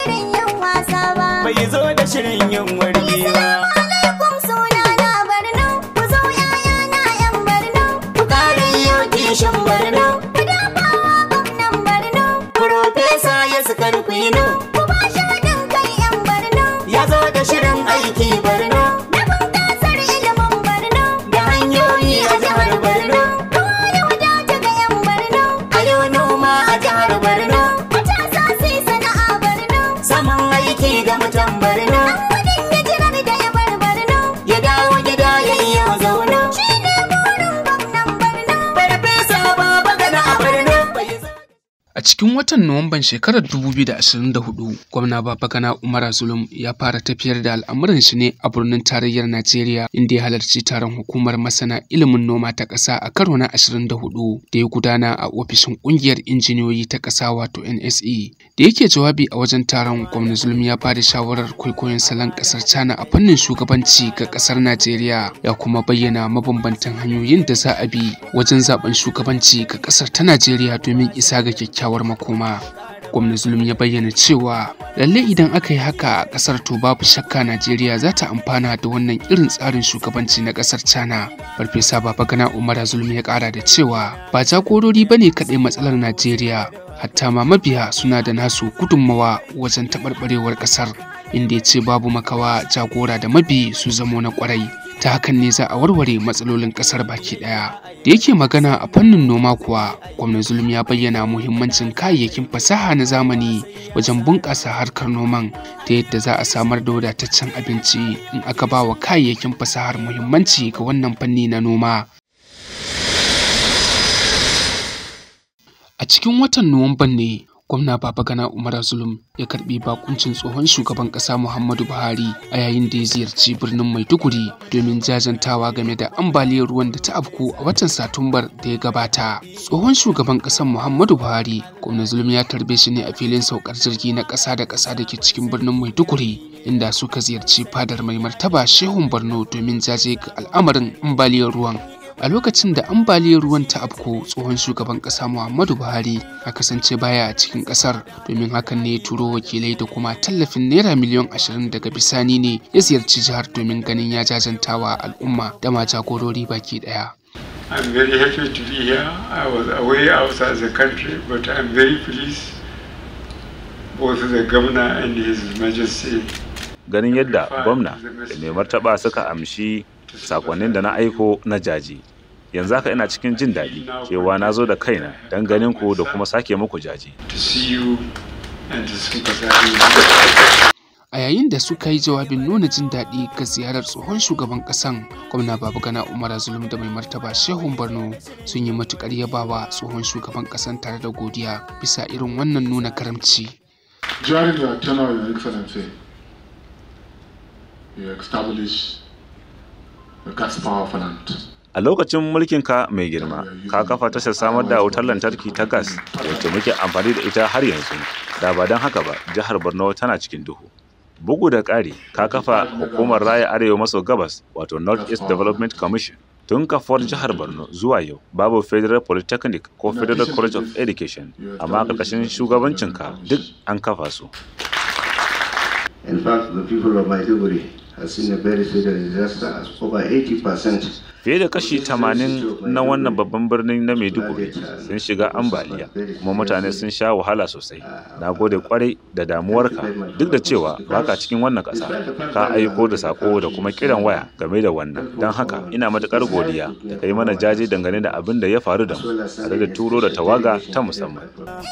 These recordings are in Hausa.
Shirin yin wasa ba. bai zo da shirin yin wargi ba Alaikum suna na Barno, ku zo ‘ya'ya na ‘yan Barno, ku kare yau kishin Barno, ku dafawa gwamnan Barno, Profesa ya sukar kwino ku ba shi haɗin kai ‘yan Barno, ya zo da shirin aiki Borno na bunƙasar ilimin Barno, da hanyoyi a jihar Borno ruwa ya wadata ga ‘yan Barno, a yau noma a jihar Borno matasa su yi sana'a Barno, saman aiki ga mutan Borno gudun hijirar da ya bar Barno, ya dawo gida ya yi yau zauna shi ne burin gwamnan Barno. Farfesa baba gana a Borno bai zo A cikin watan Nuwamban shekarar 2024, gwamna Babagana Umar Zulum ya fara tafiyar da al'amuran shi ne a birnin tarayyar Najeriya inda ya halarci taron hukumar masana ilimin noma ta ƙasa a karo na 24 da ya gudana a ofishin ƙungiyar injiniyoyi ta ƙasa wato NSE. Da yake jawabi a wajen taron gwamna Zulum ya bada shawarar kwaikwayon salon ƙasar China a fannin shugabanci ga ƙasar Najeriya ya kuma bayyana mabambantan hanyoyin da za a bi wajen zaben shugabanci ga ƙasar ta Najeriya domin isa ga kyakkyawar makoma. Gwamna Zulum ya bayyana cewa lalle idan aka yi haka a ƙasar to babu shakka Najeriya za ta amfana da wannan irin tsarin shugabanci na ƙasar China. Farfesa Babagana Umar Zulum ya ƙara da cewa ba jagorori bane kaɗai matsalar Najeriya hatta ma mabiya suna da nasu gudunmawa wajen taɓarɓarewar ƙasar inda ya ce babu makawa jagora da mabi su zamo na ƙwarai ta hakan ne za a warware matsalolin ƙasar baki ɗaya da yake magana a fannin noma kuwa gwamnan zulum ya bayyana muhimmancin kayayyakin fasaha na zamani wajen bunƙasa harkar noman ta yadda za a samar da wadataccen abinci in aka ba wa kayayyakin fasahar muhimmanci ga wannan fanni na noma A cikin watan Nuwamban ne gwamna Babagana Umar Zulum ya karbi bakuncin tsohon shugaban kasa Muhammadu Buhari a yayin da ya ziyarci birnin Maiduguri domin jajantawa game da ambaliyar ruwan da ta afku a watan Satumbar da ya gabata. Tsohon shugaban kasar Muhammadu Buhari, gwamna Zulum ya tarbe shi ne a filin saukar jirgi na kasa da kasa da ke cikin birnin Maiduguri inda suka ziyarci fadar mai martaba Shehun Borno domin jaje ga al'amarin ambaliyar ruwan. a lokacin da ambaliyar ruwan ta afko tsohon shugaban kasa muhammadu buhari a kasance baya a cikin kasar domin hakan ne ya turo wakilai da kuma tallafin naira miliyan ashirin daga bisani ne ya ziyarci jihar domin ganin ya jajantawa al'umma da ma jagorori baki daya I'm very happy to be here. I was away outside the country, but I'm very pleased both the governor and his majesty. ganin yadda gwamna da mai martaba suka amshi sakonnin da na aiko na jaji yanzu haka ina cikin jin daɗi cewa na zo da kaina don ganin ku da kuma sake muku jaji to see you and to sympathize with you. a yayin da suka yi jawabin nuna jin daɗi ga ziyarar tsohon shugaban ƙasan gwamna babagana umar zulum da mai martaba shehun borno sun yi matuƙar yabawa tsohon shugaban ƙasan tare da godiya bisa irin wannan nuna karamci During your tenure, Your Excellency, you established the gas power plant. a lokacin mulkinka mai girma ka kafa tashar samar da wutar lantarki ta gas wacce muke amfani da ita har yanzu da ba don haka ba jihar borno tana cikin duhu bugu da ƙari ka kafa hukumar raya arewa maso gabas wato north east development commission tun kafuwar jihar borno zuwa yau babu federal polytechnic ko federal college of education amma ƙarƙashin shugabancinka duk an kafa su In fact, the people of Maiduguri have seen a very serious disaster as over 80% fiye da kashi 80 na wannan babban birnin na maiduguri sun shiga ambaliya kuma mutane sun sha wahala sosai na gode kwarai da damuwarka duk da cewa baka cikin wannan ƙasa ka aiko da sako da kuma kiran waya game da wannan don haka ina matuƙar godiya da kai mana jaje dangane da abin da ya faru da mu tare da turo da tawaga ta musamman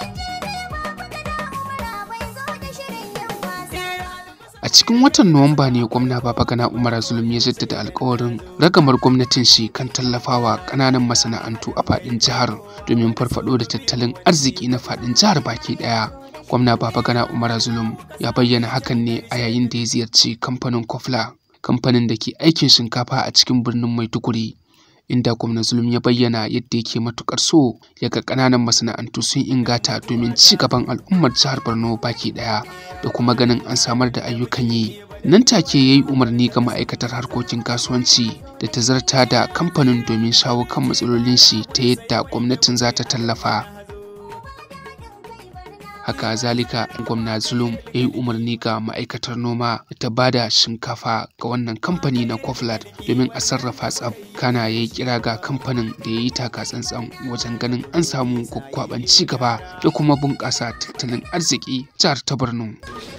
A cikin watan Nuwamba ne gwamna Babagana Umar Zulum ya jaddada alkawarin ragamar gwamnatin shi kan tallafawa ƙananan masana'antu a faɗin jihar domin farfaɗo da tattalin arziki na faɗin jihar baki ɗaya. Gwamna Babagana Umar Zulum ya bayyana hakan ne a yayin da ya ziyarci kamfanin Kofla, kamfanin da ke aikin shinkafa a cikin birnin Maiduguri. inda gwamna zulum ya bayyana yadda yake matukar so ya ga ƙananan masana'antu sun ingata domin ci gaban al'ummar jihar borno baki ɗaya da kuma ganin an samar da ayyukan yi nan take ya yi umarni ga ma'aikatar harkokin kasuwanci da ta zarta da kamfanin domin shawo kan matsalolin shi ta yadda gwamnatin za ta tallafa haka zalika gwamna zulum ya yi umarni ga ma'aikatar noma ta ba da shinkafa ga wannan kamfani na koflat domin a sarrafa tsab kana ya yi kira ga kamfanin da ya yi taka tsantsan wajen ganin an samu gwaggwaban ci gaba da kuma bunƙasa tattalin arziki jihar ta borno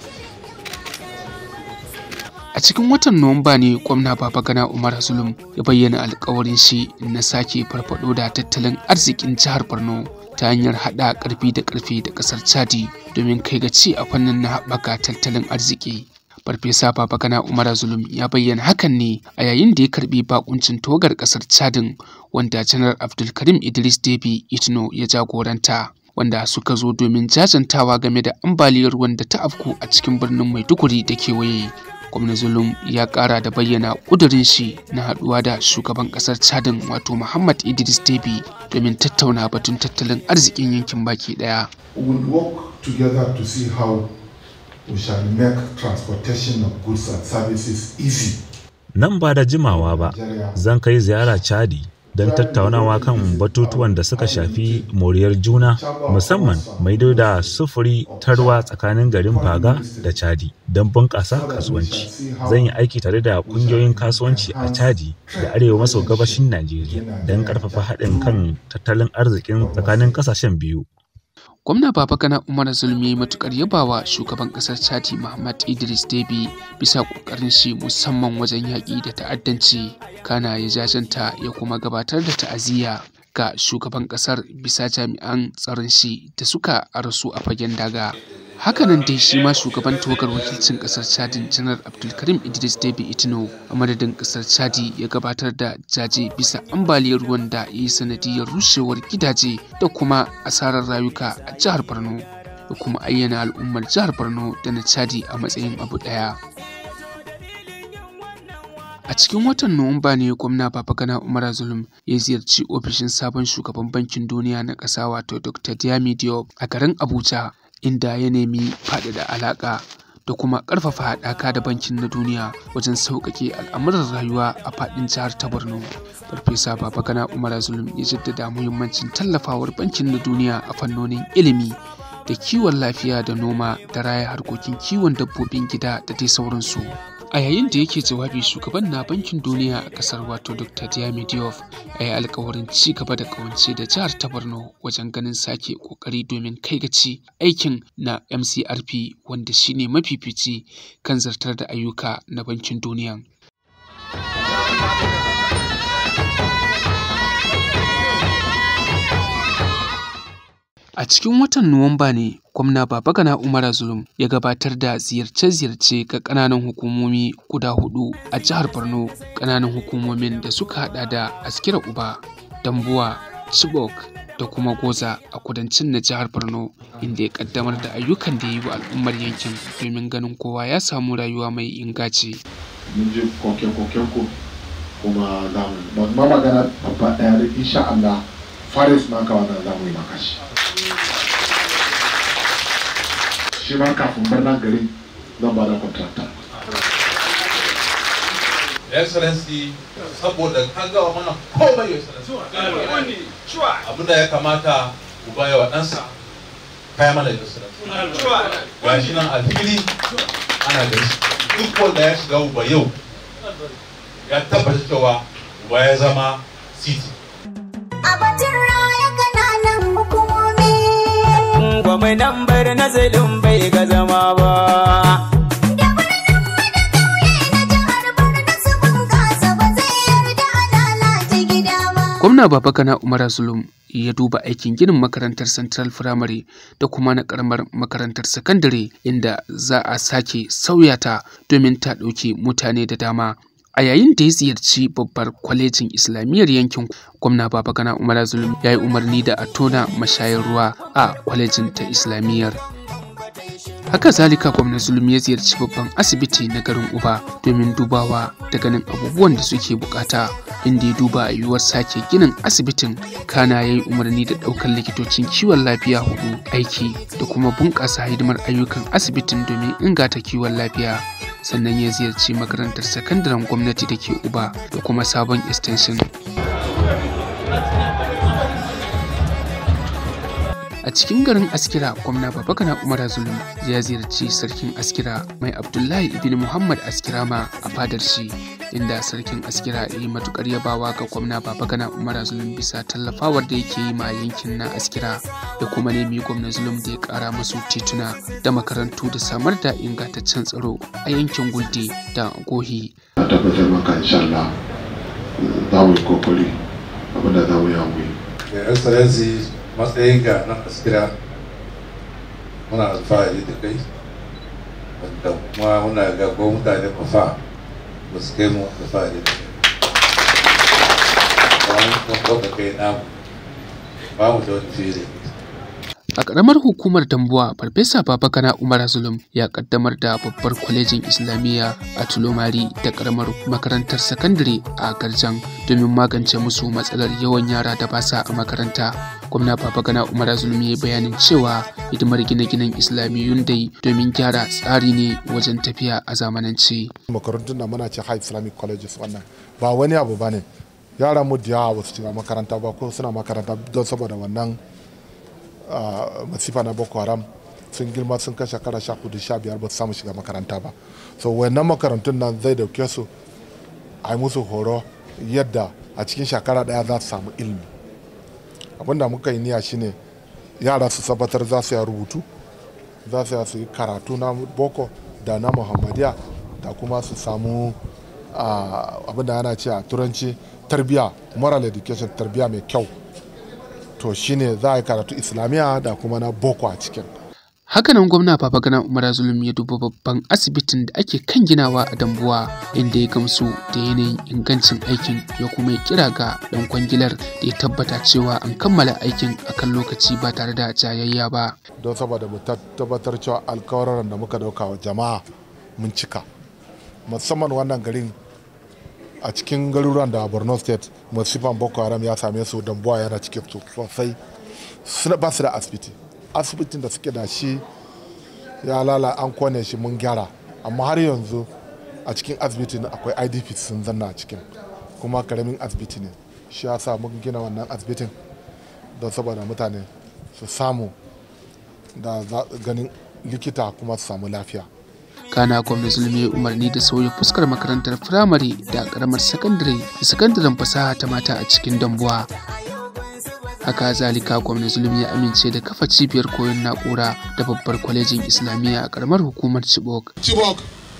a cikin watan nuwamba ne gwamna babagana umar zulum ya bayyana alkawarin shi na sake farfado da tattalin arzikin jihar borno ta hanyar haɗa ƙarfi da ƙarfi da ƙasar chadi domin kai ga ci a fannin na haɓaka tattalin arziki farfesa babagana umar zulum ya bayyana hakan ne a yayin da ya karbi bakuncin togar ƙasar chadin wanda janar abdulkarim idris debi itno ya jagoranta wanda suka zo domin jajantawa game da ambaliyar ruwan da ta afku a cikin birnin maiduguri da kewaye gwamna zulum ya kara da bayyana kudurin shi na haduwa da shugaban kasar chadin wato muhammad idris debi domin tattauna batun tattalin arzikin yankin baki daya We will work together to see how we shall make transportation of goods and services easy. Nan ba da jimawa ba, zan kai ziyara Chadi don tattaunawa kan batutuwan da suka shafi moriyar juna musamman maido da sufuri ta ruwa tsakanin garin Baga da Chadi don bunƙasa kasuwanci. Zan yi aiki tare da ƙungiyoyin kasuwanci a Chadi da arewa maso gabashin Najeriya don ƙarfafa haɗin kan tattalin arzikin tsakanin ƙasashen biyu. gwamna babagana umar zulmi ya matukar yabawa shugaban kasar chati muhammad idris debi bisa kokarin shi musamman wajen yaƙi da ta'addanci kana ya jajanta ya kuma gabatar da ta'aziyya ga shugaban kasar bisa jami'an tsaron shi da suka rasu a fagen daga hakanan dai shi ma shugaban tawagar wakilcin kasar chadin janar abdulkarim idris debi itno a madadin kasar chadi ya gabatar da jaje bisa ambaliyar ruwan da ya yi sanadiyar rushewar gidaje da kuma asarar rayuka a jihar borno da kuma ayyana al'ummar jihar borno da na chadi a matsayin abu daya A cikin watan Nuwamba ne gwamna Babagana Umar Zulum ya ziyarci ofishin sabon shugaban bankin duniya na ƙasa wato Dr. Diami Diop a garin Abuja inda ya nemi faɗaɗa alaƙa da kuma ƙarfafa haɗaka da bankin na duniya wajen sauƙaƙe al'amuran rayuwa a faɗin jihar ta Borno. Farfesa Babagana Umar Zulum ya jaddada muhimmancin tallafawar bankin na duniya a fannonin ilimi da kiwon lafiya da noma da raya harkokin kiwon dabbobin gida da dai sauransu. a yayin da yake jawabi shugaban na bankin duniya a kasar wato dr diami diop ya yi alkawarin ci gaba da kawance da jihar ta borno wajen ganin sake kokari domin kai gaci aikin na mcrp wanda shine mafifici kan zartar da ayyuka na bankin duniya A cikin watan Nuwamba ne gwamna Babagana Umar Zulum ya gabatar da ziyarce-ziyarce ga ƙananan hukumomi guda hudu a jihar Borno ƙananan hukumomin da suka hada da Askira Uba, Dambuwa, Chibok da kuma Goza a kudancin na jihar Borno inda ya kaddamar da ayyukan da ya yi wa al'ummar yankin domin ganin kowa ya samu rayuwa mai ingaci. mun je koke-koken ku kuma za mu ba ma magana babba ɗaya da insha Allah faris ma ka wannan za mu yi maka shi shi ma kafin barnan gari zan ba da contractor excellency saboda ka gawa mana komai ya excellency abinda ya kamata uba ya wa ɗansa kaya mana ya excellency ga shi nan a fili ana gari duk wanda ya shiga uba yau ya tabbata cewa uba ya zama city A batun raya kananan hukumomi. Gwamnan bar na zulum bai ga zama ba. Da birnin mu da ƙauye na jihar Borno su bunƙasa ba zai yarda a lalata gida ba. Gwamna Babagana Umar Zulum ya duba aikin ginin makarantar Central Primary da kuma na karamar makarantar sakandare inda za a sake sauya ta domin ta ɗauki mutane da dama. A yayin da ya ziyarci babbar kwalejin Islamiyyar yankin gwamna Babagana Umar Zulum ya yi umarni da a tona mashayar ruwa a kwalejin ta Islamiyyar. Haka zalika gwamna Zulum ya ziyarci babban asibiti na garin Uba domin dubawa da ganin abubuwan da suke bukata inda ya duba yiwuwar sake ginin asibitin kana ya yi umarni da ɗaukar likitocin kiwon lafiya hudu aiki da kuma bunƙasa hidimar ayyukan asibitin domin inganta kiwon lafiya sannan ya ziyarci makarantar sakandaren gwamnati da ke uba da kuma sabon extension A cikin garin Askira, gwamna Babagana Umar Zulum ya ziyarci sarkin Askira mai Abdullahi ibn Muhammad Askirama a fadar shi, inda sarkin Askira ya yi matukar yabawa ga gwamna Babagana Umar Zulum bisa tallafawar da yake yi ma yankin na Askira da kuma nemi gwamna Zulum da ya kara masu tituna da makarantu da samar da ingantaccen tsaro a yankin Gulde da Gohi. Na tabbatar maka insha Allah za mu yi kokari abinda za mu yi mu yi. Your Excellency matsayinka na askira muna alfahari da kai wanda kuma muna ga ko mutane mafa ba su kai mu alfahari da kai ba mu kuma ɗauka kai namu ba mu da wani fili A ƙaramar hukumar Dambuwa, Farfesa Babagana Umar Zulum ya ƙaddamar da babbar kwalejin Islamiyya a Tulomari da ƙaramar makarantar sakandare a Garjan domin magance musu matsalar yawan yara da ba sa a makaranta. Gwamna Babagana Umar Zulum ya yi bayanin cewa hidimar gine-ginen Islamiyyun dai domin gyara tsari ne wajen tafiya a zamanance. makarantun da muna ce high islamic colleges wannan ba wani abu ba ne yara mu da yawa ba su shiga makaranta ba ko suna makaranta don saboda wannan ah, masifa na boko haram sun girma sun kashe kara sha hudu sha biyar ba su samu shiga makaranta ba so wannan makarantun nan zai dauke su a yi musu horo yadda a cikin shekara daya za su samu ilimi abinda muka yi niyya shine yara su tabbatar za su yi rubutu za su yi su yi karatu na boko da na muhammadiya da kuma su samu ah, abinda ana ce a turanci tarbiya moral education tarbiya mai kyau to shine za a yi karatu islamiyya da kuma na boko a cikin Hakanan gwamna Babagana Umar Zulum ya duba babban asibitin da ake kan ginawa a Dambuwa inda ya gamsu da yanayin ingancin aikin ya kuma yi kira ga ɗan kwangilar da ya tabbata cewa an kammala aikin akan lokaci ba tare da jayayya ba. don saboda mu tat- tabbatar cewa alkawaran da muka dauka wa jama'a mun cika musamman wannan garin a cikin garuruwan da borno state masifan boko haram ya same su dambuwa yana cikin su sosai suna ba su da asibiti asibitin da suke da shi ya lala an kone shi mun gyara amma har yanzu a cikin asibitin akwai idp sun zanna a cikin kuma karamin asibiti ne shi ya sa mun gina wannan asibitin don saboda mutane su samu da za- ganin likita kuma su samu lafiya Kana gwamna Zulum ya yi umarni da sauya fuskar makarantar firamare da karamar sakandare da sakandaren fasaha ta mata a cikin Dambuwa. Haka zalika gwamna Zulum ya amince da kafa cibiyar koyon na'ura da babbar kwalejin Islamiyya a karamar hukumar Chibok. Chibok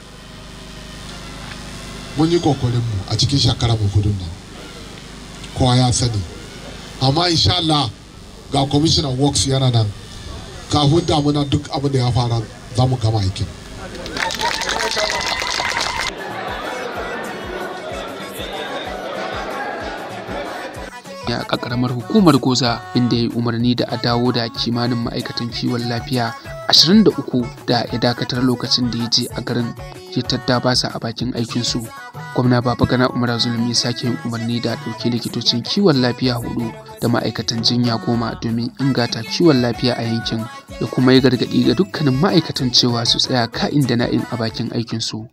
mun yi kokarinmu a cikin shekara mu hudun nan kowa ya sani amma insha Allah ga commissioner works yana nan kafin damuna duk abin da ya fara za mu gama aikin a karamar hukumar goza inda ya yi umarni da a dawo da kimanin ma'aikatan kiwon lafiya 23 da ya dakatar lokacin da ya je a garin ya tadda basa a bakin aikinsu gwamna babagana umar zulum ya sake yin umarni da ɗauki likitocin kiwon lafiya hudu da ma'aikatan jinya goma domin inganta kiwon lafiya a yankin da kuma ya gargaɗi ga dukkanin ma'aikatan cewa su tsaya ka'in da na'in a bakin aikinsu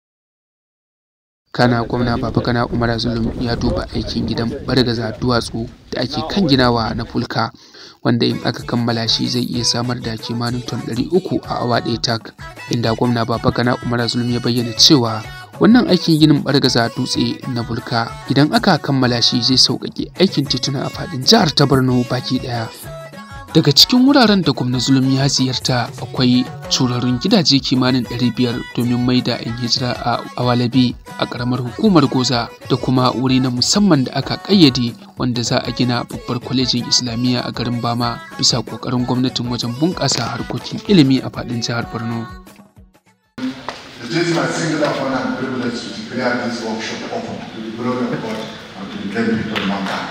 kana gwamna babagana umar zulum ya duba aikin gidan bargaza duwatsu da ake kan ginawa na fulka wanda in aka kammala shi zai iya samar da kimanin ton 300 a awa ɗaya tak inda gwamna babagana umar zulum ya bayyana cewa wannan aikin ginin bargaza dutse na bulka idan aka kammala shi zai sauƙaƙe aikin tituna a faɗin jihar ta borno baki ɗaya daga cikin wuraren da gwamna zulum ya ziyarta akwai turarun gidaje kimanin 500 domin mai da 'yan hijira a awalabi a ƙaramar hukumar goza da kuma wuri na musamman da aka ƙayyade wanda za a gina babbar kwalejin islamiyya a garin bama bisa ƙoƙarin gwamnatin wajen bunƙasa harkokin ilimi a faɗin jihar borno It is my singular honor and privilege to declare this workshop open to the glory of God and to the great people of mankind.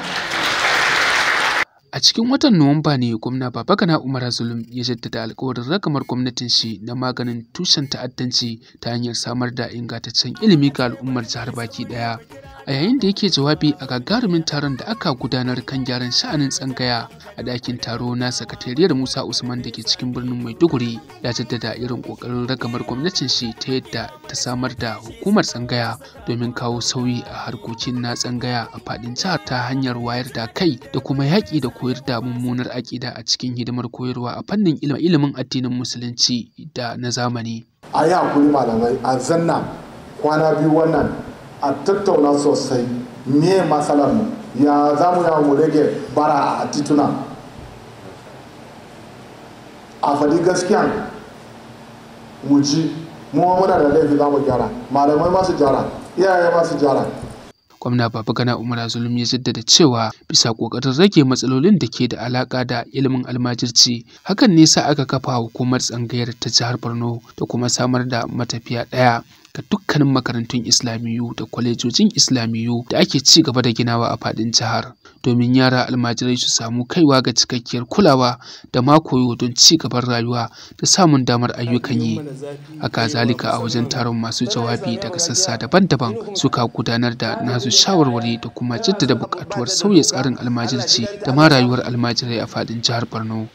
A cikin watan Nuwamba ne gwamna Babagana Umar Zulum ya jaddada alkawarin ragamar gwamnatin shi na maganin tushen ta'addanci ta hanyar samar da ingantaccen ilimi ga al'ummar jihar baki daya. a yayin da yake jawabi a gagarumin taron da aka gudanar kan gyaran sha'anin tsangaya a ɗakin taro na sakatariyar musa usman da ke cikin birnin maiduguri ya jaddada irin ƙoƙarin ragamar gwamnatin shi ta yadda ta samar da hukumar tsangaya domin kawo sauyi a harkokin na tsangaya a faɗin jihar ta hanyar wayar da kai da kuma yaƙi da koyar da mummunar aƙida a cikin hidimar koyarwa a fannin ilimin addinin musulunci da na zamani a yi hakuri malamai a zanna kwana biyu wannan a tattauna sosai me matsalar mu ya za mu yawa mu rage bara a tituna a faɗi gaskiya mu ji mu muna da laifi za mu gyara malamai masu gyara iyaye masu gyara gwamna babagana umar zulum ya jaddada cewa bisa kokarin rage matsalolin da ke da alaka da ilimin almajirci hakan ne sa aka kafa hukumar tsangayar ta jihar borno da kuma samar da matafiya ɗaya ga dukkanin makarantun islamiyu da kwalejojin islamiyu da ake ci gaba da ginawa a faɗin jihar domin yara almajirai su samu kaiwa ga cikakkiyar kulawa da ma koyo don ci gaban rayuwa da samun damar ayyukan yi haka zalika a wajen taron masu jawabi daga sassa daban-daban suka gudanar da nasu shawarwari da kuma jaddada buƙatuwar sauya tsarin almajirci da ma rayuwar almajirai a faɗin jihar borno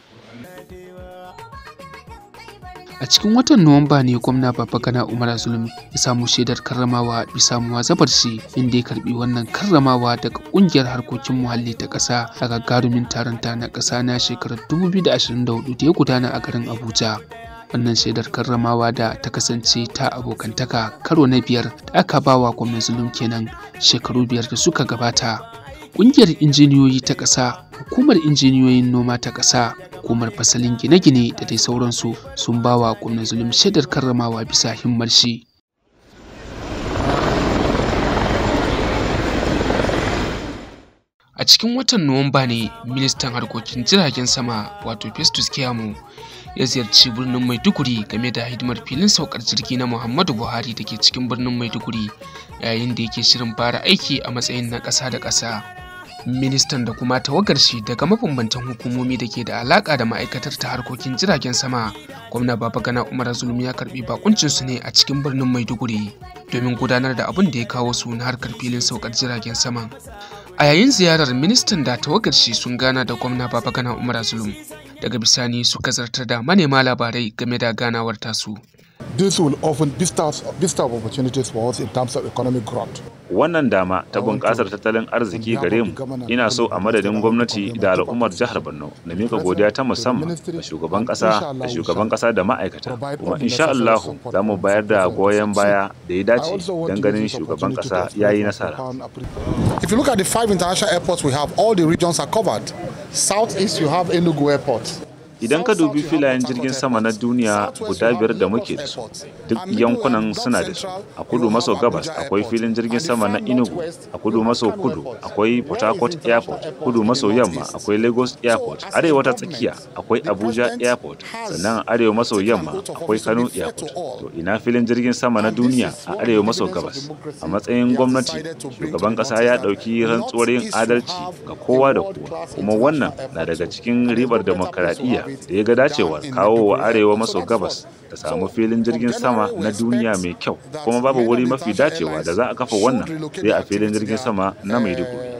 a cikin watan nuwamba ne gwamna babagana umar zulum ya samu shaidar karramawa bisa muwazabar shi inda ya karbi wannan karramawa daga kungiyar harkokin muhalli ta ƙasa a gagarumin taron ta na ƙasa na shekarar 2024 da ya gudana a garin abuja wannan shaidar karramawa da ta kasance ta abokantaka karo na biyar da aka ba wa gwamnan zulum kenan shekaru biyar da suka gabata ƙungiyar injiniyoyi ta ƙasa hukumar injiniyoyin noma ta ƙasa hukumar fasalin gine-gine da dai sauransu sun ba wa gwamnan zulum shaidar karramawa bisa himmar shi a cikin watan nuwamba ne ministan harkokin jiragen sama wato festus kiyamu ya ziyarci birnin maiduguri game da hidimar filin saukar jirgi na muhammadu buhari da ke cikin birnin maiduguri yayin da yake shirin fara aiki a matsayin na ƙasa da ƙasa ministan da kuma tawagar shi daga mabambantan hukumomi da ke da alaka da ma'aikatar ta harkokin jiragen sama gwamna babagana umar zulum ya karbi bakuncin su ne a cikin birnin maiduguri domin gudanar da abin da ya kawo su na harkar filin saukar jiragen sama a yayin ziyarar ministan da tawagar shi sun gana da gwamna babagana umar zulum daga bisani suka zartar da manema labarai game da ganawar tasu this will often vista vista of opportunities for us in terms of economic growth wannan dama ta bunƙasar tattalin arziki gare mu ina so a madadin gwamnati da al'ummar jihar borno na mika godiya ta musamman ga shugaban ƙasa da shugaban ƙasa da ma'aikata kuma insha Allah za mu bayar da goyon baya da ya dace don ganin shugaban ƙasa ya yi nasara if you look at the five international airports we have all the regions are covered southeast you have enugu airport idan ka dubi filayen jirgin sama na duniya guda biyar da muke da su duk yankunan suna da su a kudu maso gabas akwai filin jirgin sama na inugu a kudu maso kudu akwai port harcourt airport kudu maso yamma akwai lagos airport arewa ta tsakiya akwai abuja airport sannan arewa maso yamma akwai kano airport to ina filin jirgin sama na duniya a arewa maso gabas a matsayin gwamnati shugaban kasa ya dauki rantsuwar yin adalci ga kowa da kowa kuma wannan na daga cikin ribar demokaradiyya da ya ga dacewar kawo wa arewa maso gabas da samu filin jirgin sama na duniya mai kyau kuma babu wuri mafi dacewa da za a kafa wannan sai a filin jirgin sama na maiduguri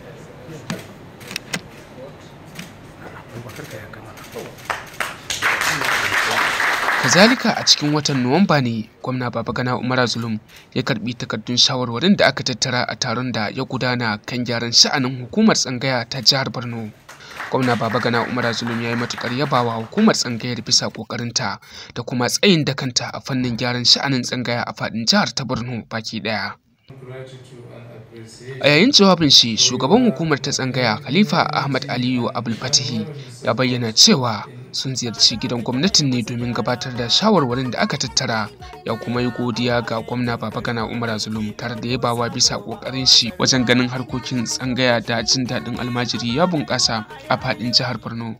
kazalika a cikin watan nuwamba ne gwamna babagana umar zulum ya karbi takardun shawarwarin da aka tattara a taron da ya gudana kan gyaran sha'anin hukumar tsangaya ta jihar borno gwamna babagana umar zulum ya yi matukar yabawa hukumar tsangayar bisa kokarinta da kuma tsayin dakanta a fannin gyaran sha'anin tsangaya a fadin jihar ta borno baki daya a yayin jawabin shi shugaban hukumar ta tsangaya khalifa ahmad aliyu abulfatihi ya bayyana cewa sun ziyarci gidan gwamnatin ne domin gabatar da shawarwarin da aka tattara ya kuma yi godiya ga gwamna babagana umar zulum tare da yabawa bisa kokarin shi wajen ganin harkokin tsangaya da jin daɗin almajiri ya bunƙasa a faɗin jihar borno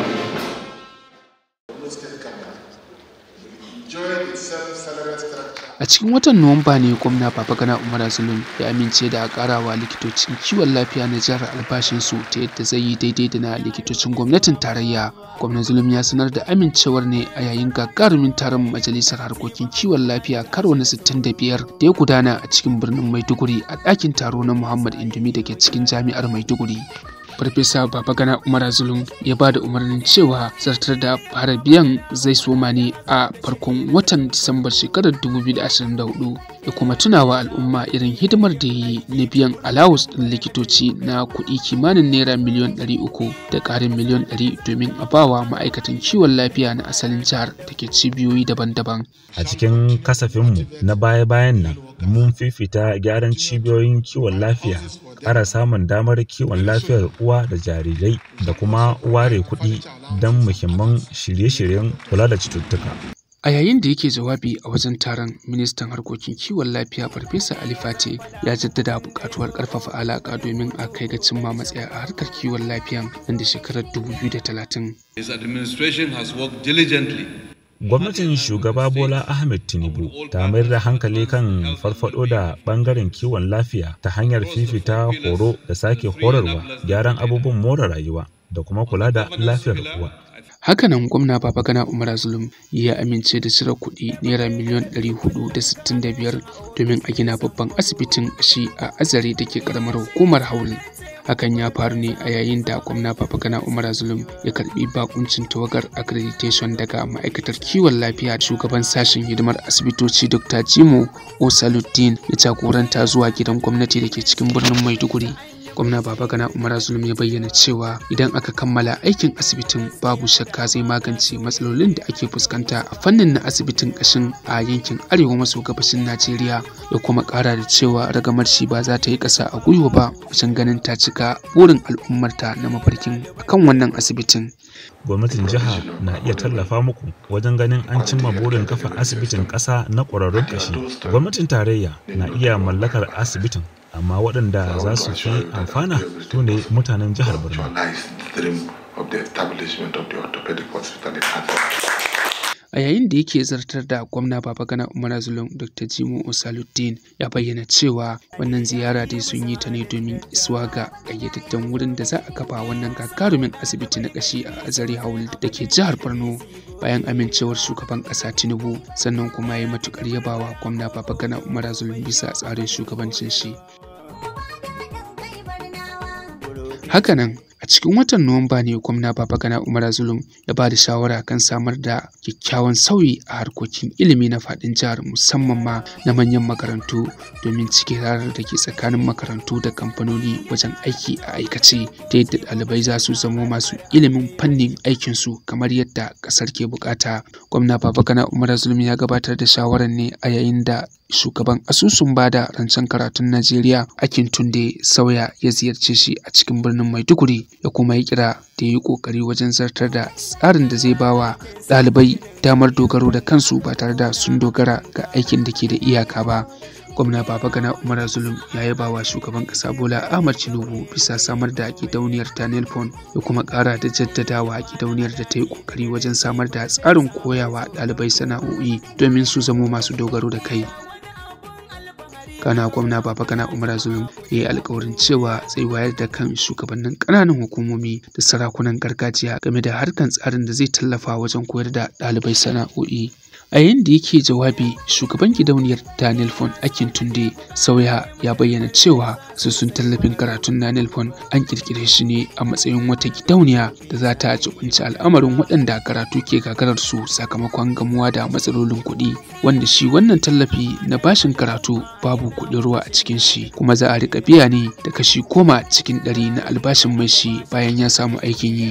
enjoy its self-salary structure a cikin watan nuwamba ne gwamna babagana umar zulum ya amince da a karawa likitocin kiwon lafiya na jihar albashinsu ta yadda zai yi daidai da na likitocin gwamnatin tarayya gwamnan zulum ya sanar da amincewar ne a yayin gagarumin taron majalisar harkokin kiwon lafiya karo na 65 da ya gudana a cikin birnin maiduguri a ɗakin taro na muhammad indumi da ke cikin jami'ar maiduguri farfesa babagana umar zulum ya ba da umarnin cewa zartar da fara biyan zai soma ne a farkon watan disambar shekarar 2024 da kuma tunawa al'umma irin hidimar da yi na biyan alawus ɗin likitoci na kuɗi kimanin naira miliyan 300 da ƙarin miliyan 100 domin a bawa ma'aikatan kiwon lafiya na asalin jihar da ke cibiyoyi daban-daban a cikin kasafinmu na baya-bayan nan mun fifita gyaran cibiyoyin kiwon lafiya ƙara samun damar kiwon lafiyar uwa da jarirai da kuma ware kuɗi don muhimman shirye-shiryen kula da cututtuka. A yayin da yake jawabi a wajen taron ministan harkokin kiwon lafiya Farfesa Ali Fate ya jaddada buƙatuwar ƙarfafa alaƙa domin a kai ga cimma matsaya a harkar kiwon lafiya nan da shekarar 2030. His administration has worked diligently Gwamnatin shugaba Bola Ahmed Tinubu ta mayar da hankali kan farfado da bangaren kiwon lafiya ta hanyar fifita horo da sake horarwa gyaran abubuwan more rayuwa da kuma kula da lafiyar uwa. Hakanan gwamna Babagana Umar Zulum ya amince da cire kuɗi naira miliyan 465 domin a gina babban asibitin shi a azare da ke karamar hukumar Haul. hakan ya faru ne a yayin da gwamna babagana umar zulum ya karbi bakuncin tawagar accreditation daga ma'aikatar kiwon lafiya shugaban sashen hidimar asibitoci dr jimo osaluddin ya jagoranta zuwa gidan gwamnati da ke cikin birnin maiduguri gwamna babagana umar zulum ya bayyana cewa idan aka kammala aikin asibitin babu shakka zai magance matsalolin da ake fuskanta a fannin na asibitin kashin a yankin arewa maso gabashin najeriya ya kuma kara da cewa ragamar shi ba za ta yi ƙasa a gwiwa ba wajen ganin ta cika burin al'ummarta na mafarkin akan wannan asibitin gwamnatin jiha na iya tallafa muku wajen ganin an cimma burin kafa asibitin ƙasa na ƙwararrun kashi gwamnatin tarayya na iya mallakar asibitin amma waɗanda za su fi amfana su ne mutanen jihar Borno. A yayin da yake zartar da gwamna Babagana Umar Zulum Dr. Jimo Osaluddin ya bayyana cewa wannan ziyara dai sun yi ta ne domin isuwa ga ƙayyadadden wurin da za a kafa wannan gagarumin asibiti na ƙashi a Azare Haul da ke jihar Borno bayan amincewar shugaban ƙasa Tinubu sannan kuma ya yi matuƙar yabawa gwamna Babagana Umar Zulum bisa tsarin shugabancin shi. Hakanan a cikin watan Nuwamba ne gwamna Babagana Umar Zulum ya ba da shawara kan samar da kyakkyawan sauyi a harkokin ilimi na faɗin jihar musamman ma na manyan makarantu domin cike rarar da ke tsakanin makarantu da kamfanoni wajen aiki a aikace ta yadda ɗalibai za su zamo masu ilimin fannin aikinsu kamar yadda ƙasar ke bukata. Gwamna Babagana Umar Zulum ya gabatar da shawarar ne a yayin da shugaban asusun bada rancen karatun Najeriya Akin Tunde Sauya ya ziyarce shi a cikin birnin Maiduguri ya kuma yi kira da yi kokari wajen zartar da tsarin da zai bawa ɗalibai damar dogaro da kansu ba tare da sun dogara ga aikin da ke da iyaka ba. gwamna babagana umar zulum ya yaba wa shugaban kasa bola ahmad tinubu bisa samar da gidauniyar ta nelfon ya kuma kara da jaddadawa gidauniyar da ta yi kokari wajen samar da tsarin koyawa ɗalibai sana'o'i domin su zamo masu dogaro da kai kana gwamna babagana umar zulum ya yi alkawarin cewa zai wayar da kan shugabannin ƙananan hukumomi da sarakunan gargajiya game da harkan tsarin da zai tallafa wajen koyar da ɗalibai sana'o'i a yayin da yake jawabi shugaban gidauniyar daniel fon akin tunde sauya ya bayyana cewa sun tallafin karatun daniel fon an kirkire shi ne a matsayin wata gidauniya da za ta jibinci al'amarin waɗanda karatu ke gagarar su sakamakon gamuwa da matsalolin kuɗi wanda shi wannan tallafi na bashin karatu babu kuɗin ruwa a cikin shi kuma za a riƙa biya ne da kashi goma cikin ɗari na albashin mai shi bayan ya samu aikin yi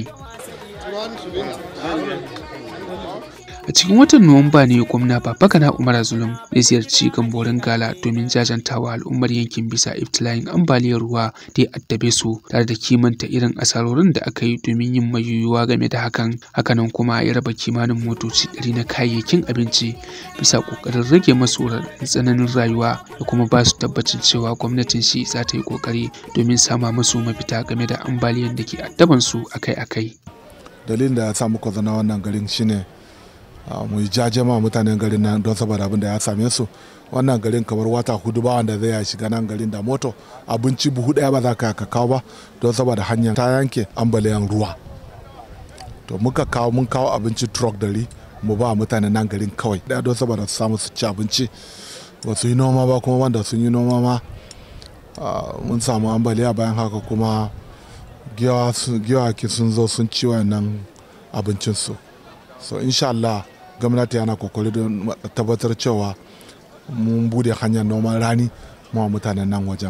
a cikin watan nuwamba ne gwamna babagana umar zulum ya ziyarci gamborin gala domin jajantawa al'ummar yankin bisa iftila'in ambaliyar ruwa da ya addabe su tare da kimanta irin asarorin da aka yi domin yin mayuyuwa game da hakan hakanan kuma ya raba kimanin motoci ɗari na kayayyakin abinci bisa ƙoƙarin rage masu tsananin rayuwa da kuma ba su tabbacin cewa gwamnatin shi za ta yi ƙoƙari domin sama musu mafita game da ambaliyar da ke addaban su akai-akai dalilin da ya sa muka zana wannan garin shine mu yi jaje ma mutanen garin nan don saboda abin da ya same su wannan garin kamar wata hudu ba wanda zai ya shiga nan garin da moto abinci buhu daya ba za ka kawo ba don saboda hanyar ta yanke ambaliyan ruwa to muka kawo mun kawo abinci truck dari mu ba mutanen nan garin kawai daya don saboda su samu su ci abinci ba su yi noma ba kuma wanda sun yi noma ma mun samu ambaliya bayan haka kuma giyawaki sun zo sun ci wannan abincinsu so insha Allah gwamnati yana kokari don tabbatar cewa mun bude hanyar noman rani ma mutanen nan wajen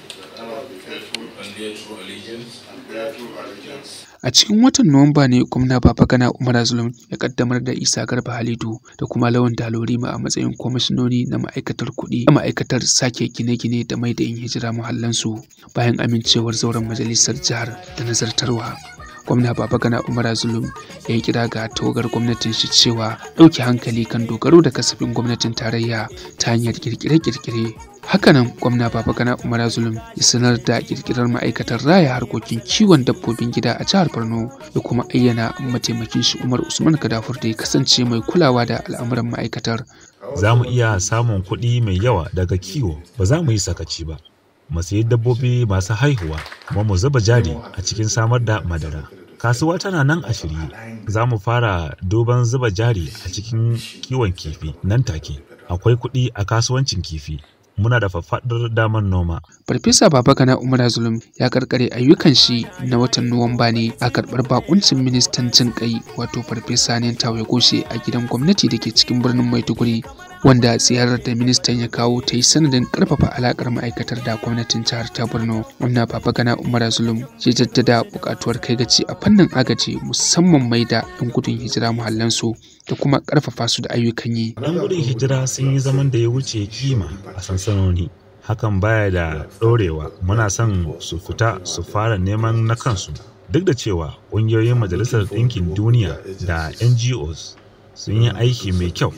A cikin watan Nuwamba ne gwamna Babagana Umar Zulum ya kaddamar da Isa Garba Halidu da kuma Lawan Dalorima a matsayin kwamishinoni na ma'aikatar kuɗi da ma'aikatar sake gine-gine da mai da yin hijira muhallansu bayan amincewar zauren majalisar jihar da nazartarwa. gwamna babagana umar zulum ya yi kira ga tawagar gwamnatin shi cewa ɗauke hankali kan dogaro da kasafin gwamnatin tarayya ta hanyar kirkire-kirkire hakanan gwamna babagana umar zulum ya sanar da kirkirar ma'aikatar raya harkokin kiwon dabbobin gida a jihar borno da kuma ayyana mataimakin shi umar usman kadafur da ya kasance mai kulawa da al'amuran ma'aikatar za mu iya samun kuɗi mai yawa daga kiwo ba za mu yi sakaci ba mu sayi dabbobi masu haihuwa kuma mu zuba jari a cikin samar da madara kasuwa tana nan a shirye za mu fara duban zuba jari a cikin kiwon kifi nan take akwai kuɗi a kasuwancin kifi muna da faffaɗar damar noma. Farfesa Babagana Umar Zulum ya karkare ayyukan shi na watan Nuwamba ne a karɓar bakuncin ministan jin kai wato Farfesa Nentawe Goshe a gidan gwamnati da ke cikin birnin Maiduguri wanda ziyarar da ministan ya kawo ta yi sanadin karfafa alakar ma'aikatar da gwamnatin jihar ta Borno. Gwamna Babagana Umar Zulum ya jaddada buƙatuwar kai gaci a fannin agaji musamman mai da 'yan gudun hijira muhallansu da kuma karfafa su da ayyukan yi. 'Yan gudun hijira sun yi zaman da ya wuce kima a sansanoni. Hakan baya da ɗorewa muna son su fita su fara neman na kansu. Duk da cewa ƙungiyoyin Majalisar Ɗinkin Duniya da NGOs sun yi aiki mai kyau.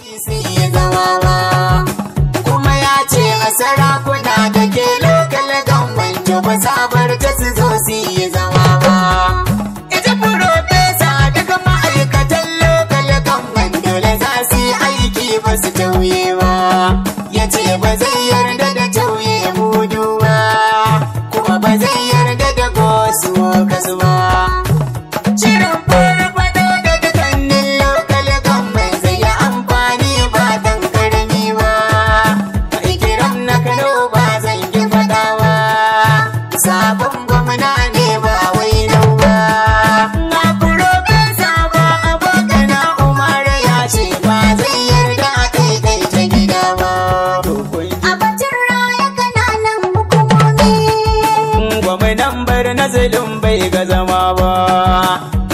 Kuma ya ce a sarakuna da ke lokal gwamnati ba sabar ta su zo su yi zama ba. Ita furofesa daga ma'aikatan lokal gwamnati dole za su yi aiki ba su tauye ba. Ya ce ba zai yarda da tauye mudu ba, kuma ba zai yarda da gosu kasu ba. Shirin farfado da dukkanin lokal gwamnati zai yi amfani ba dan karami ba. Mai kiran na Kano ba zan yi faɗa ba. Sabon gwamna ne ba wai nau ba. Na furofesa ba abokana Umar ya ce ba zai yarda a daidaita gida ba. A batun raya kananan hukumomi. Gwamnan bar na zulum bai ga zama ba.